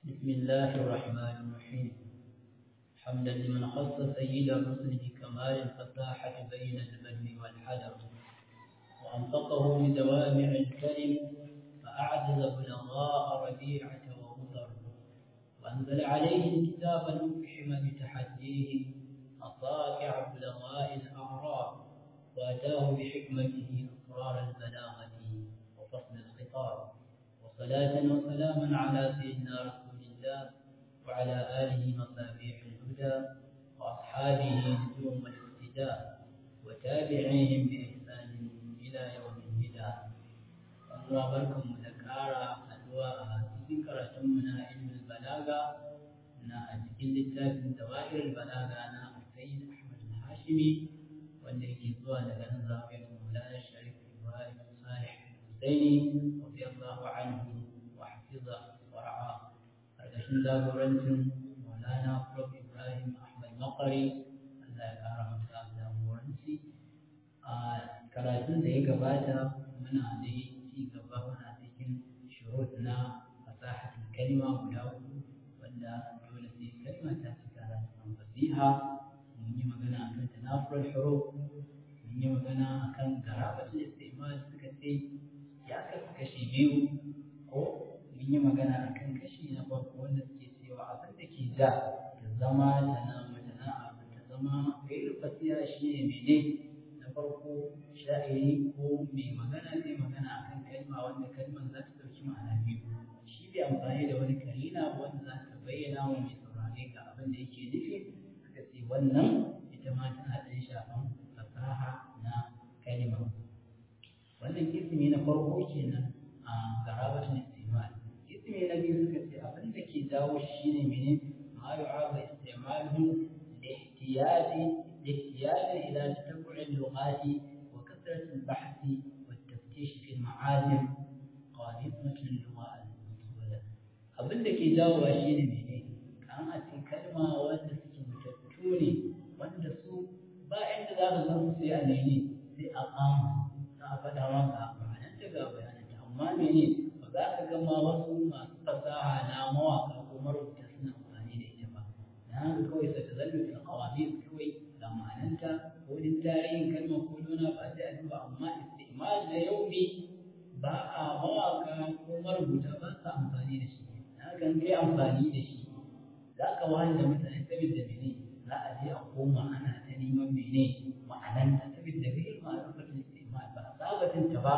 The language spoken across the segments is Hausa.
بسم الله الرحمن الرحيم حمدا لمن خص سيد الرسل بكمال الفصاحة بين البر والحذر وأنطقه بدوامع الكلم فأعجز بلغاء ربيعة ومطر وأنزل عليه الكتاب المفحم بتحديه أصابع بلغاء الأعراب وأتاه بحكمته أسرار البلاغة وفصل الخطاب وصلاة وسلاما على سيدنا رسول الله وعلى آله مصابيح الهدى وأصحابه نجوم الاهتداء وتابعيهم بإحسان إلى يوم الهدى الله بركم مذكارا أدواء ذكرة من علم البلاغة na a cikin littafin zawahir balaga na Sayyid Ahmad al-Hashimi wanda yake zuwa daga nan zafiyar Maulana Sharif Ibrahim Salih Husaini radiyallahu anhu wa hafiza wa ra'a karkashin jagorancin Maulana Prof Ibrahim Ahmad Makari Allah ya kara masa jagoranci a karatun da ya gabata muna da ci gaba muna cikin shurut na fasahatul kalma guda uku wanda dole sai kalma ta cika da fasiha mun yi magana akan tanafur huruf mun yi magana akan garabatul istimal suka ce ya kasu kashi biyu ko mun yi magana akan kashi na farko wanda suke cewa abin da ke ja ta zama tana mutana abu ta zama gairu fasiha shi ne mene na farko sha'iri ko mai magana zai magana akan kalma wanda kalman za ta ɗauki ma'ana biyu shi bai amfani da wani karina wanda za ta bayyana wa mai saurare ga abin da yake nufi suka ce wannan ita ma tana ɗan shafan fasaha na kalima wannan ismi na farko kenan a garabatun istimal ismi na biyu suka ce abin da ke jawo shi ne mene ma yu'abu istimaluhu lihtiyaji lihtiyaji ila tatabbu'i al-lughati wa kasrati al-bahth wa at-taftish fi al-ma'ajim qadimatun lugha al-mutawala abin da ke jawowa shi ne mene kan a ce kalma wanda suke mutattu ne wanda su ba inda za ka san sai a nene sai a kama za a faɗa maka bayananta ga bayananta amma mene ba za ka gama wasu masu fasaha na mawaka ko marubuta suna amfani da ita ba na haka kawai sa ta zallu fil qawamis kawai ga ma'ananta ko din tarihin kalmar ko dona ba sai a duba amma istimal na yaumi ba a mawaka ko marubuta ba sa amfani da shi kan kai amfani da shi za ka wani da mutane saboda mene za a je a koma ana ta neman mene ma'anan ta saboda kai ma'arufatin istimal ba sabatin ta ba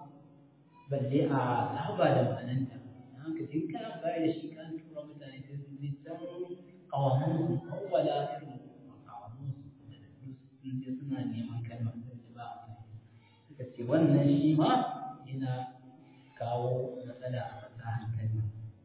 balle a saba da ma'anan ta haka in kana bayar da shi kan tura mutane sai sun je can kawamun su kawwala irin kawamun su da sun je suna neman kalmar da ba suka ce wannan shi ma yana kawo matsala a fasahar kalmar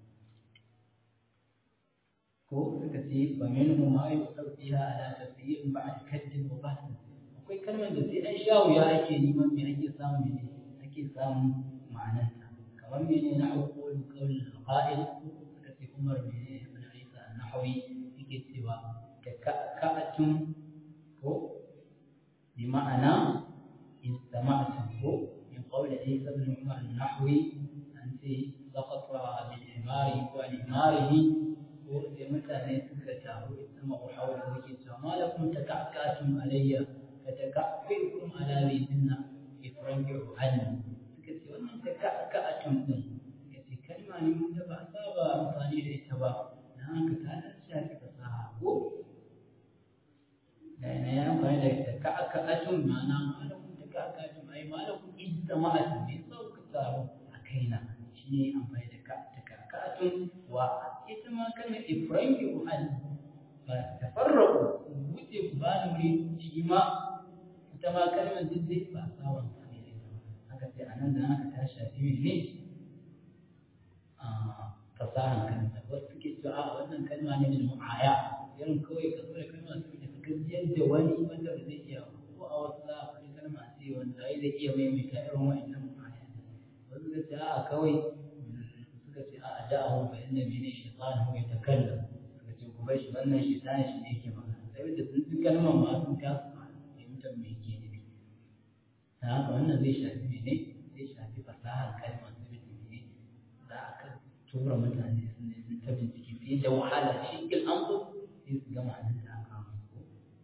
ko suka ce ba minhu ma yusau fiha ala tafsir ba'd kadd wa bahth akwai kalmar da sai an sha wuya ake neman me ake samu ne ake samu ma'anar ta kamar mene na aqulu qawl al-qa'il suka ce Umar ne ibn Isa an-Nahawi yake cewa ka ka'atun ko bi ma'ana istama'tu ko min qawl Isa ibn Umar an-Nahawi an ce saqata bil himari wa al-himarihi ko sai mutane suka taru sama uhawar suke cewa malakum takakkatum alayya fa takakkukum ala bidinna ifranju anni suka ce wannan takakkatum din suka ce kalma ne mun da ba saba amfani da ita ba na haka ta dan shafi fasaha ko da ina ya amfani da takakkatum ma'ana malakum takakkatum ai malakum ijtama'atum ne sauka taru a kaina shine amfani da takakkatum wa ita ma kalmar ifranki an ba tafarraku wuce ku ba da wuri shi ma ita ma kalmar duk dai ba sawan ne da ita haka sai anan da haka ta shafi ne a fasahan kanta wasu suke cewa a wannan kalma ne da mu'aya irin kawai ka da kalma su da ka gajiyar da wani wanda ba zai iya ko a wasu za a faɗi kalma ce wanda ai zai iya maimaita irin wa'annan mu'aya wasu suka ce a kawai suka ce a da'ahu fa inna mene shaytan huwa yatakallam suka ce ku bar shi wannan shaytan shi ne yake magana sai da sun ji kalmar ma sun kasa fahimtar me yake nufi ta haka wannan zai shafi mene zai shafi fasahar kalmar saboda mene za a kan to tura mutane sun ne sun ta bincike sai da wahala shi il an so sai su gama nan da aka musu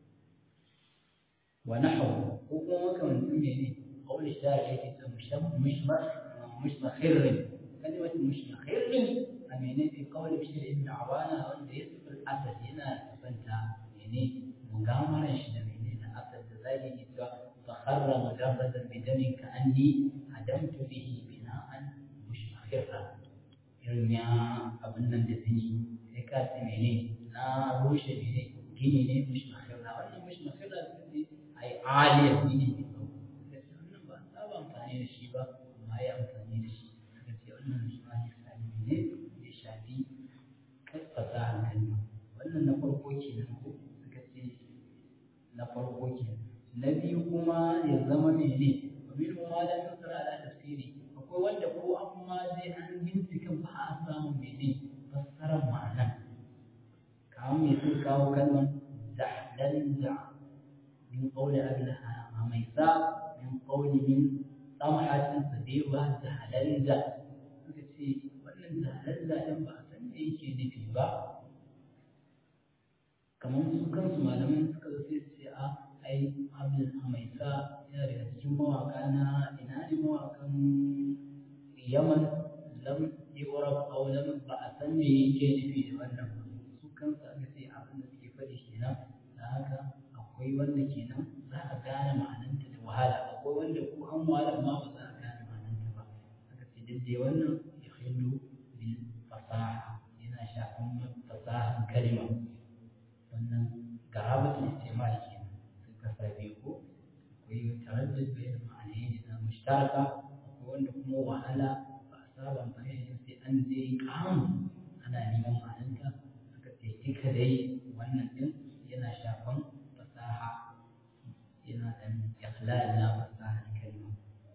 wa nahwu ko kuma makamancin mene qawl shari'a yake ce musham mushma mushmakhir kalimatu mushmakhir a mene fi qawl bishr ibn awana wanda yasfu al-asad yana santa mene mugamaran shi da mene da asad da zai yi cewa fa kharra mujarradan bi damin ka anni adamtu bihi bina'an mushmakhira irin ya abin nan da zini sai ka ce mene na rushe mene gini ne mushmakhira wannan mushmakhira sai ai aliyar gini ne wannan ba saba amfani da shi ba amma ya amfani da shi suka ce wannan shi ma misali ne ya shafi fasahar kalma wannan na farko kenan ko suka ce na farko kenan na biyu kuma ya zama mene abin ma da nasara ala tafsiri akwai wanda ko amma zai an bincika ba a samun mene fassarar ma'anan kamar me sai kawo kalmar zahdan da min qawli abilaha amaisa min qawli min samhatin sabiwa zahdan da suka ce wannan zahdan da din ba a san me yake nufi ba kamar su kansu malaman suka zo sai su ce a ai abdul amaisa yana daga cikin mawaka na ina ne mawakan yaman lam yurab aw lam ba a san me yake nufi da wannan ba su kansu aka ce abin da suke faɗi kenan da haka akwai wanda kenan za a gane ma'ananta da wahala akwai wanda ko an wahala ma ba za a gane ma'ananta ba aka ce duk dai wannan ya hillu bil fasaha yana shafan fasahan kalma wannan garabatul istimal kenan sai ka sabi ko akwai taraddud bayan ma'anayi na mushtaraka akwai wanda kuma wahala ba a saba amfani da sai an je kam ana neman ma'ananta suka ce duka dai wannan din yana shafan fasaha yana dan ikhlal na fasahar kalma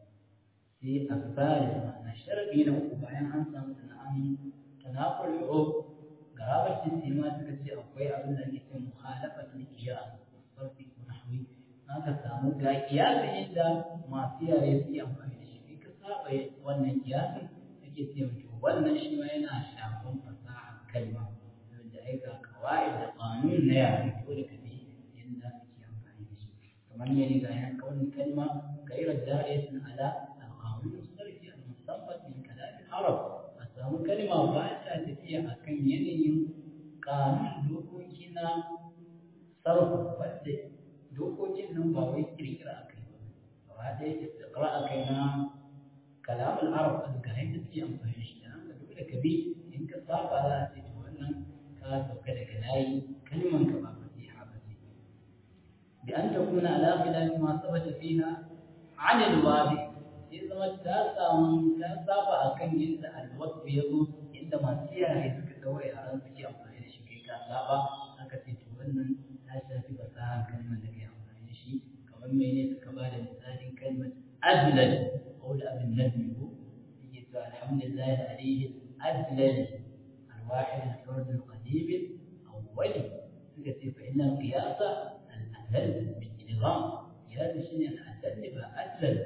sai asali ma'ana sharadi na uku bayan an samu sana'an tanaqul urub garabar istima suka ce akwai abin da ake ce mukhalafatul qiyas sarfi ko nahwi aka samu ga kiyasin inda masu yare suke amfani da shi ka saba wannan kiyasin ake ce mutu wannan shi ma yana shafan fasahar kalma da ai ga kawai da kanun na yare ko da kabi yadda suke amfani da shi kamar ne ga yan kaunin kalma غير داعية على القانون الصرفي المستنبط من كلام العرب a samu kalma ba ta tafiya a kan yanayin kanun dokoki na sarrafa wadda dokokin nan ba wai kirkira a kai ba ba ɗaya istiqra a kai na kalamun arab a ga yadda suke amfani shi da haka dole ka bi in ka saba za a ce to wannan ka sauka daga layi kalman ka ba fasiha ba ce bi an takuna ala khilafi ma sabata fiha an alwadi sai zama ta samu ta saba a kan yadda alwasu ya zo inda masu yare suka daura yaran suke amfani da shi kai ka saba aka ce to wannan ta shafi fasahar kalmar da kai amfani da shi kamar mene suka ba da misalin kalmar azlal qawl abin nadmi ko yake to alhamdulillah alayhi azlal الواحد الفرد القديم الأول سكتي فإن القياس الأدل بالنظام قياس الشيء الأدل بأدل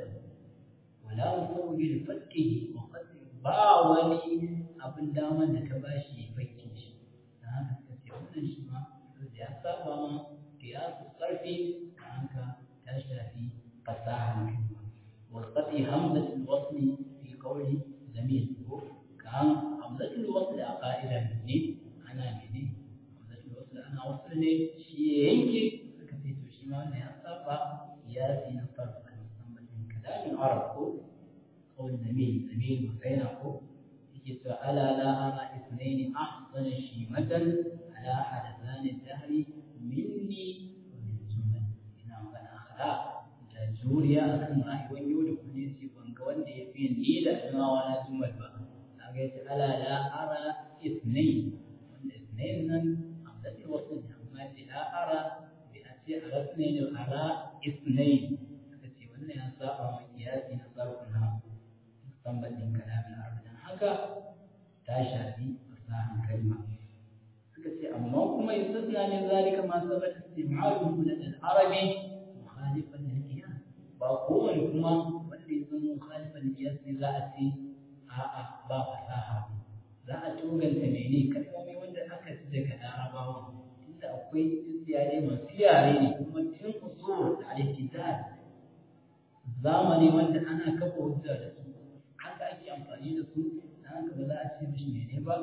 ولا مصور لفكه وقد باولي abin daman da ka bashi ya fakke shi da haka suka ce wannan shi ma da ya saba ma kiyasu sarfi da haka ta shafi fasaha kalma wa qati hamzatul wasli fi qawli zamil ko kan hamzatul wasli a qa'idan ne ana mene hamzatul wasli ana wasli ne shi ya yanke suka ce to shi ma wannan ya saba kiyasi na sarfa musamman min kalamin arab ko قول زميل زميل وفينه يجد ألا لا أرى اثنين أحسن شيمة على حدثان الدهر مني ومن زمن إنه كان أخلاق جوريا أكن رأي ويود كنيسي وانكوان دي في النيل أجمع وانا زمن بقى أقيت ألا لا أرى اثنين وان اثنين من أمدت الوصل ما لا أرى بأتي أرى اثنين وأرى اثنين أكتي وانا ينصاب ومكياسي نصرفنا tambatin kalamin arabi dan haka ta shafi fasahan kalma suka ce amma kuma yustasna min zalika ma sabata istimalu min al-arabi mukhalifan lil qiyas ba kowane kuma wanda ya zama mukhalifan lil qiyas ne za a ce a'a ba fasaha za a toganta mene kalmomi wanda aka ci daga larabawa tunda akwai yare masu yare ne kuma tun usul al-ihtizal zamani wanda ana kafa hujja da su haka ake amfani da su dan haka ba za a ce mishi mene ba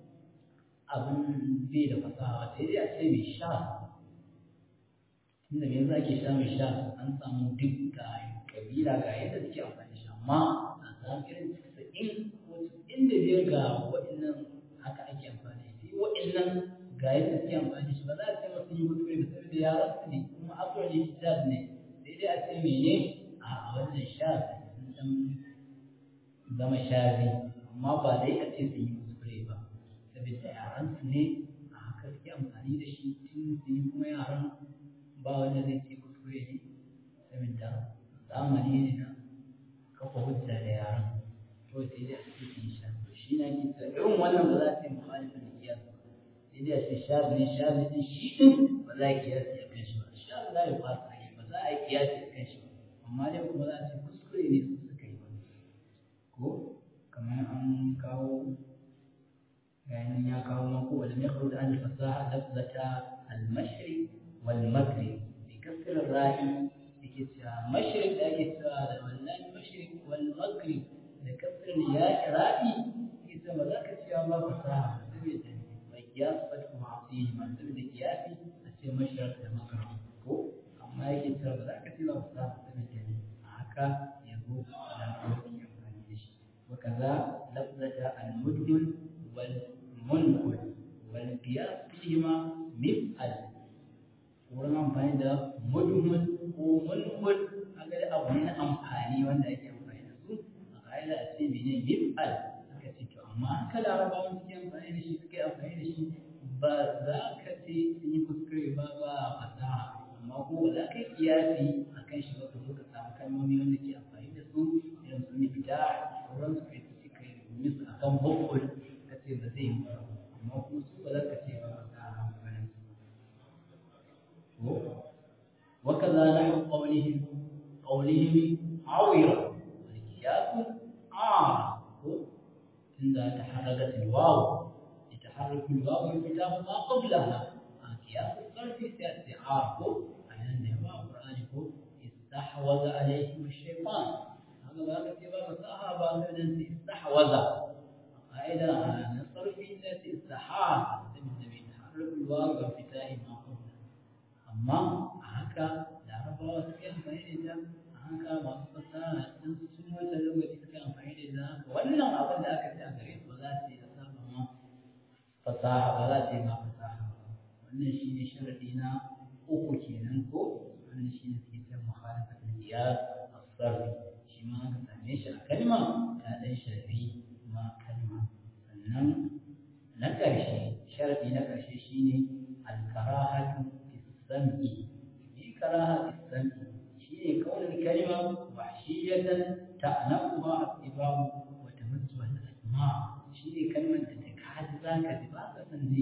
abin bai da fasaha sai dai a ce mai sha tunda me yasa ake sha mai sha an samu duk ga kabila ga yadda suke amfani da shi amma a samu irin casa'in ko casa'in da biyar ga waɗannan haka ake amfani da shi waɗannan ga yadda suke amfani da shi ba za a ce masu yi kuskure ba saboda yaran su ne kuma akwai ne shaz ne sai dai a ce mene a wannan shaz sun san zama shazi amma ba dai a ce sun yi kuskure ba saboda yaran su ne a haka suke amfani da shi tun su yi kuma yaran ba wanda zai ce kuskure ne saboda zamani ne na kafa hujja da yaran to sai dai a ce sun yi shaz to shi na ke cewa irin wannan ba za a ce muhalifin da kiyas ba sai dai a ce shaz ne shaz ne shi din ba za a kiyasi a kan shi ba shaz za a yi fasa ne ba za a yi kiyasi a kan shi ba amma dai kuma za a ce kuskure ne su suka yi ba ko kamar an kawo يعني يا قوم ولم يخرج عن الفصاحة لفظة المشرق والمغرب بكسر الراء مشرق لكن ولا المشرق والمغرب بكسر الياء رائي إذا ما ذاك الشيء ما فصاحة وقياس فتح معصيه ما سبب قياسي أشياء مشرق المغرب ko amma yake cewa ba za ka ce ba fasaha saboda haka yanzu da amfani da shi وكذا لفظة المدمن والمنقل والقياس فيهما مثل wurin amfani da mudmun ko mulkul kaga da abu ne na amfani wanda ake amfani da su a ka'ida a ce mene mif'al aka ce to amma haka larabawan suke amfani da shi suke amfani da shi ba za ka ce sun yi kuskure ba ba fasaha amma ko ba za ka yi kiyasi a kan shi ba ka zo ka samu kalmomi wanda ke amfani da su irin su mifita sauran su kai su kai musu akan bukul ka ce ba zai yi amma kuma su ba za ka ce ba fasaha amfanin su وكذا نحو قولهم قولهم عويرة والقياس عار إذا تحركت الواو يتحرك الواو انفتاح ما قبلها قياس الصرف سيأتي عار أن النباء القرآن استحوذ عليكم الشيطان هذا ما كتب فصاحب من استحوذ قاعدة الصرف التي استحاض يتحرك الواو بانفتاح ما قبلها amma a haka larabawa suke amfani da ita a haka masu fasaha sun sun wata lokaci suke amfani da ita haka wannan abin da aka ce a gare su ba za su yi saba ma fasaha ba za su yi ma fasaha ba wannan shi ne sharadi na uku kenan ko wannan shi ne suke cewa mukhalafatul qiyas as-sarfi shi ma aka same shi a kalma ya dan shafi ma kalma sannan na ƙarshe sharadi na ƙarshe shine al-karahatu السمع في كراهة السمع شيء كون الكلمة وحشية تأنفها الطباع وتمسها الأسماع شيء كلمة تتكاد ذاك دباك سنزي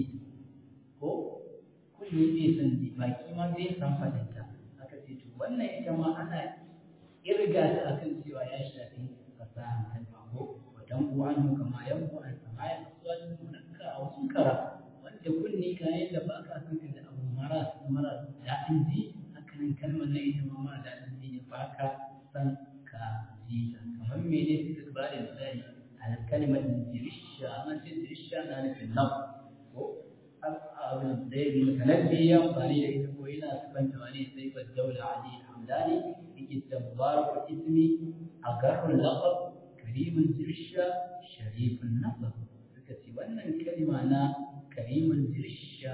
ko kunne zai san ji baki ma zai san fadinta aka ce to wannan ita ma ana irga ta akan cewa ya shafi fasahan kalma ko wadan uwan kama yan uwan sama ya aswajin munakka a wasu kara wanda kunne kayan da baka san ka da abu mara mara daɗin ji hakanan kalmar na ita ma mara daɗin ji ne ba ka san ka ji ta kamar mene suka ba da misali a kalmar jirisha an ce jirisha na nufin nan ko abin da ya bi mutanabbi ya amfani da ita ko yana sifanta wani sai ba daula ali hamdani yake tabbar ismi a garrun laqab karimin jirisha sharifin nasab suka ce wannan kalma na karimin jirisha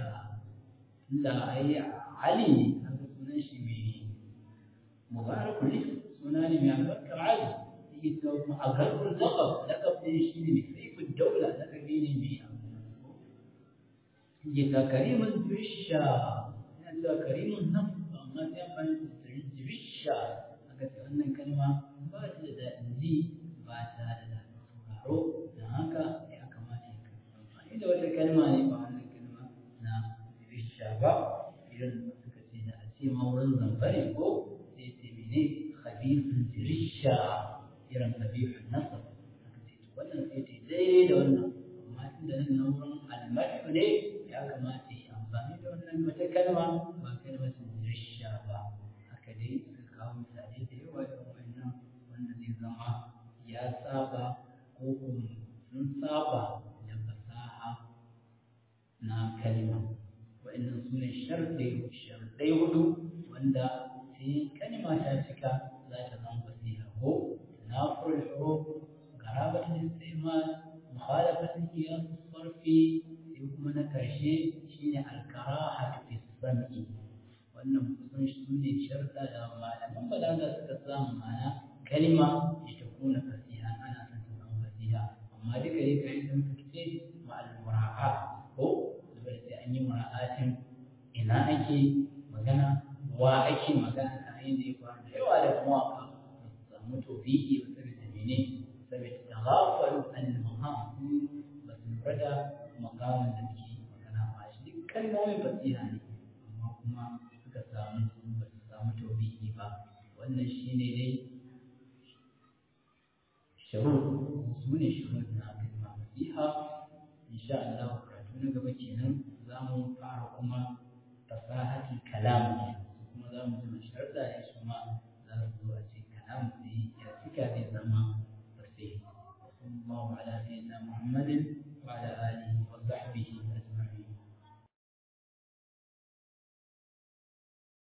da ai Ali ne haka sunan shi mai mubarakul ism suna ne mai albarkar Ali yake cewa kuma a garkun laqab laqab ne shi ne mai saifin daula laqabi ne mai yake ta karimin jirisha yana cewa karimin nan amma sai amfani da jirisha haka ce wannan kalma ba ta da daɗin ji ba ta da daɗin sauraro don haka ya kamata ya amfani da wata kalma ne ba wannan kalma na jirisha ba irin suka ce da a ce ma wurin zambare ko sai ce mene khabithun jirisha irin khabithun nasab aka ce to wannan sai ce daidai da wannan amma da nan na wurin almadhu ne ya kamata yi amfani da wannan wata kalma ba kalmatin risha ba haka dai suka kawo misalai da yawa da wannan wanda zai zama ya saba ko kuma sun saba da fasaha na kalma wa'annan su ne sharɗai hudu wanda sai kalma ta cika za ta zama fasiha ko tanafur al-huruf garabat al-istimal mukhalafat al-qiyas as-sarfi sai kuma na karshe shine al-karaha fi sam'i wannan kusan su ne sharɗa da malaman balaga suka samu ma'ana kalma ita kuna fasiha ana son ta zama fasiha amma duka yi kai da muka ce ma'al mura'a ko dole sai an yi mura'atin ina ake magana wa ake magana a yayin da ya faru da yawa da mawaka ba su samu tofiki ba saboda mene saboda taghafalu an maham ba su lura da makamin da suke magana ba shi duk kalmomin fasiha ne amma kuma suka samu ba su samu tofiki ba wannan shine dai shurut su ne shurut na kalma fasiha insha Allah karatu na gaba kenan za mu fara kuma fasahatul kalam kuma za mu ji sharda ne su ma za su zo a ce kalam sai ya cika zai zama fasih sallallahu ala sayyidina muhammadin